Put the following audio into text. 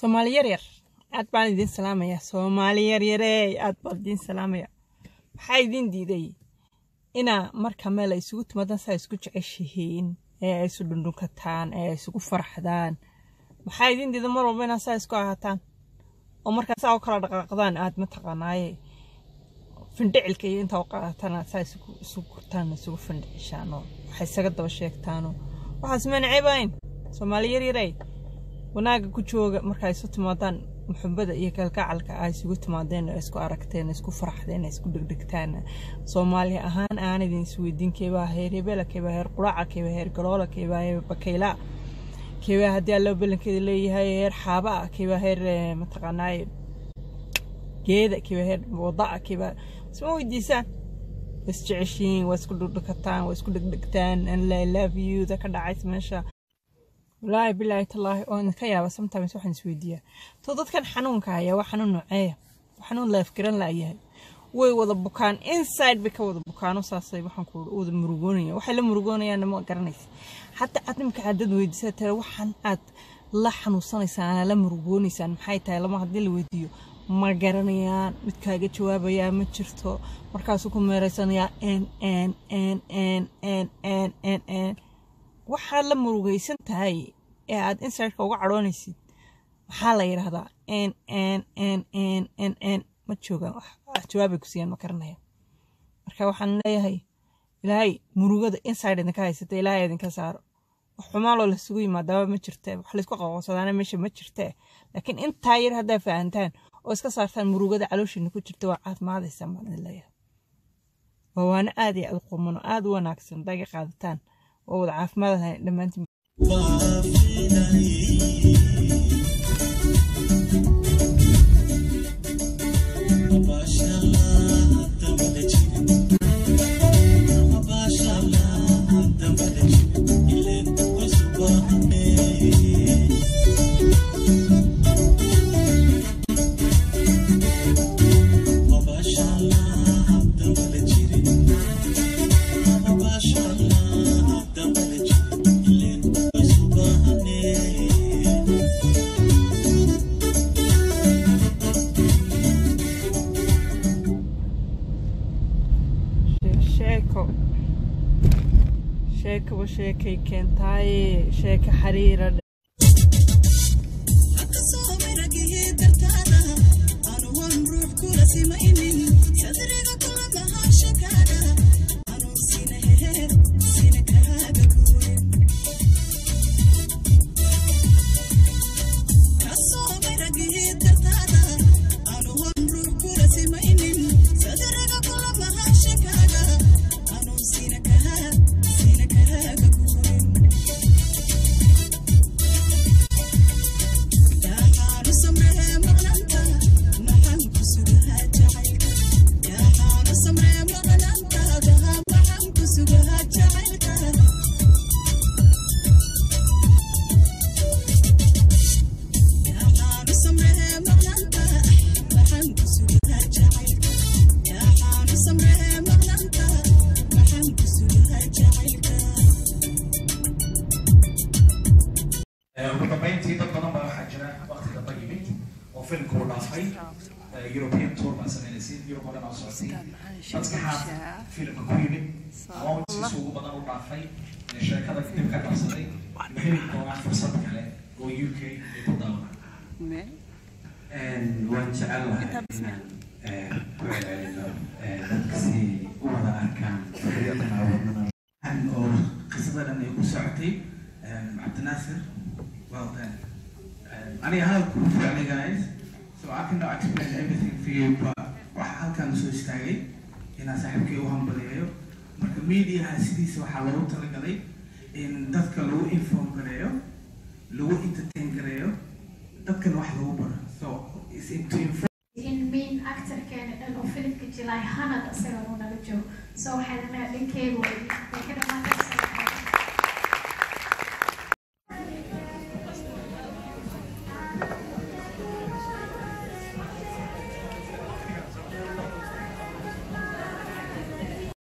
soomaali yaryar aad baan idiin salaamaya soomaali yaryarey aad baan idiin salaamaya maxaa idiin diiday inaa marka meel ay isugu timaadaan saa isku jeceshihiin ee ay isu dhundhunkataan ee ay isugu farxdaan maxaa idiin diida mar walba inaa saa isku ahaataan oo markaa saa u kala dhaqaaqdaan aad mataqaanaaye findhicilka iyo intaa u qaadataan aad saa isugu gurtaan isugu findhicishaan oo waxay isaga daba sheegtaanoo waxaas ma nacebayn soomaali yaryarey wanaaga ku jooga marka isu timaadaan muxubada iyo kalgacalka ay isugu timaadeen isku aragteen isku faraxdeen isku dhegdhegtaan soomaali ahaan aan idin isweydiin keebaa heer hebela keebaa heer quraaca keebaa heer galoola keebaa heer bakayla keebaa haddii alloo belankeeda leeyahay heer xaaba keebaa heer mataqaanaaye geeda keebaa heer wada'a keebaa isma weydiisaan waa isjeceshiin waa isku dhugdhukataan waa isku dhegdhegtaan and i love you da ka dhacays meesha walaahi bilaahi tallaahi oo idinka yaaba sometimes waxaan isweydiiyaa to dadkan xanuunka haya waa xanuun nooceeya waa xanuun laafgaran laayahay way wada bukaan inside bay ka wada bukaano saasay waxaan ku wada murugoonaya waxay la murugoonayaan ma garanaysa xataa aad nimka aad dad weydiisa tare waxaan aad la xanuunsanaysaan la murugoonaysaan maxay tahay lama haddii la weydiiyo ma garanayaan mid kaaga jawaabayaa ma jirto markaasuu ku meeraysanayaa n n n n n n n n waxaad la murugaysan tahay ee aad insirtka uga cadhoonaysid maxaa la yidhaahdaa n n n n n n ma joogaan wax jawaabay ku siiyaan ma garanaya marka waxaan leeyahay ilaahay murugada inside idinka haysata ilaahay idinka saaro wax xumaaloo lasugu yimaadaaba ma jirte wax laysku qaqoonsadaana meesha ma jirte laakiin intaa yar haddaa fahantaan oo iska saartaan murugada calooshiina ku jirta waa caafimaadaysa baan idin leeyahay waa waana aad iyo aad u qumano aad u wanaagsan haddaa iga qaadataan oo wada caafimaadahay dhammaantiin sheeko sheekaba sheekay keentaaye sheeka xariira ugu dambeyntii dad badan baa waxaa jira waqti damba yimid oo filmka uu dhaafay european tour baa sameynaysa yurub oo dhan oo socotay dadka xaaf filmka ku yimid amoontiisa ugu badan u dhaafay ee sheekada dib ka qabsaday ma heli doonaa fursad kale oo u k ay ku daawanaan waan jecel lahay inaan ku celcelino dadka si u wada arkaan xorriyaddan awoodnana oo qisada dhan ay ku socotay cabdinaasir well done aniga hadalku ku ficnay guys so I cannot explain everything for you but waxa halkan soo istaagay inaan saaxiibkay u hambaliyayo marka mediaha sidiisa waxaa loogu talagalay in dadka lagu inform gareeyo lagu entertain gareeyo dadkan wax lagu baro so is to inform in main actorkeena dhan oo filimka jilay hanad asaga uu naga joogo so waxay dhahnaa dhankeedu way